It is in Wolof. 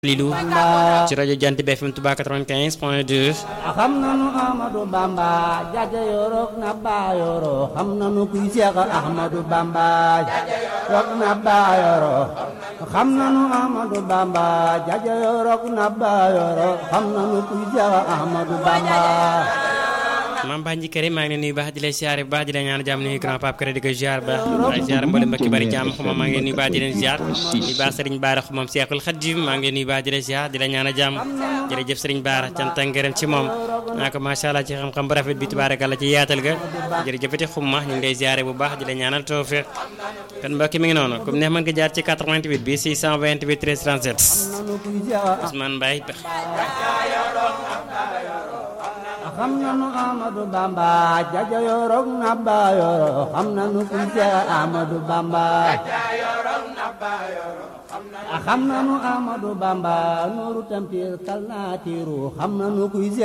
Lilou ci rajo Jant bi FM Touba 95 point 2 xam nanu Amadou Bamba jaja yorok na ba yoro xam nanu kuy Seex Ahmadou Bamba yorok na ba yoro xam nanu Amadou Bamba jaja yorok na ba yoro xam nanu kuy Seex Ahmadou Bamba Mame Ba Njikere maa ngi leen nuyu baax di lay siyaare bu baax di la ñaan jàmm nuyu grand pape kër di ko ziar baax di ziar mboolem mbokki bari jàmm xuma maa ngi leen nuyu baax di leen ziar di baax Serigne Bara xumam Seexul Xadim maa ngi leen nuyu baax di la ziar di la ñaan jàmm jërëjëf Serigne Bara cant ak ngërëm ci moom naa ko macha allah ci xam-xam bu rafet bi tubaarakalla ci yaatal ga jërëjëfati xumma ñu ngi lay ziare bu baax di la ñaanal tawfiq kon mbokki mi ngi noonu comme neex mën nga jaar ci 88 bi 628 13 37 nanu kuy Seex Ousmane Mbaye xam nanu Amadou Bamba jaja yorok na ba yoro xam nanu kuy Seex Ahmadou Bamba xam nanu Amadou Bamba nuuru tampir kal naa tiiru xam nanu kuy Seex